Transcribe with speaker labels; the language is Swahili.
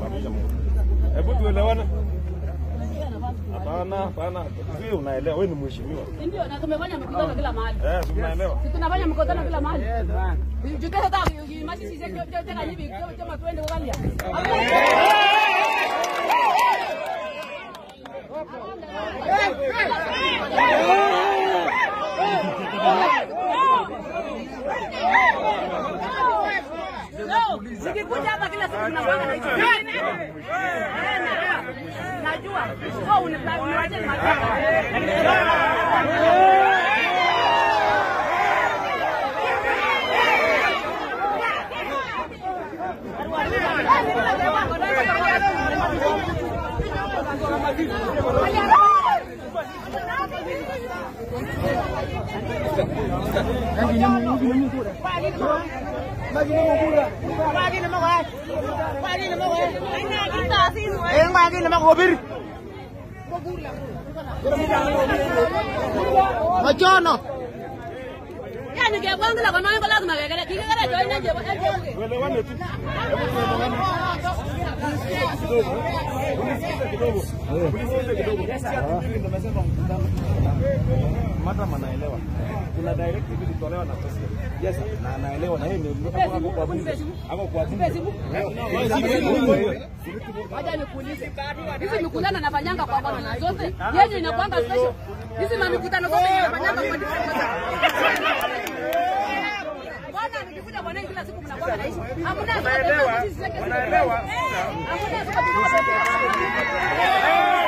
Speaker 1: simamisha mkutano. Hebu tuelewane. Hapana, hapana. Sio unaelewa, wewe ni mheshimiwa.
Speaker 2: Ndio, na tumefanya mikutano kila mahali.
Speaker 1: Eh, si unaelewa.
Speaker 2: Si tunafanya mikutano kila mahali. Jukesa ta mashi sisi ndio ndio tena hivi kama tuende Uganda. Nikikuja hapa kila siku tunapanga na hicho. Najua. Wewe uniwache
Speaker 3: Machono.
Speaker 2: Yani ngebwangila kwa mambo lazima kekele. Kikekele join nje.
Speaker 1: Tuelewane tu. Hebu tuelewane. Unisikize kidogo. Unisikize kidogo. Si ati mimi ndo nasema mkutano. Madam anaelewa. Kuna directive ilitolewa na president. Yes, na anaelewa na yeye ni ako ako kwa bunge. Ako kwa bunge.
Speaker 2: Wacha nikuulize. Hizi mikutano nafanyanga kwa bwana zote. Yeye inakwanga special. Hizi mamikutano zote inafanyanga kwa Bwana nikikuja bwana kila siku mnakuwa na issue. Hamna
Speaker 1: Wanaelewa.
Speaker 2: sisi
Speaker 1: Wanaelewa.
Speaker 2: Hamna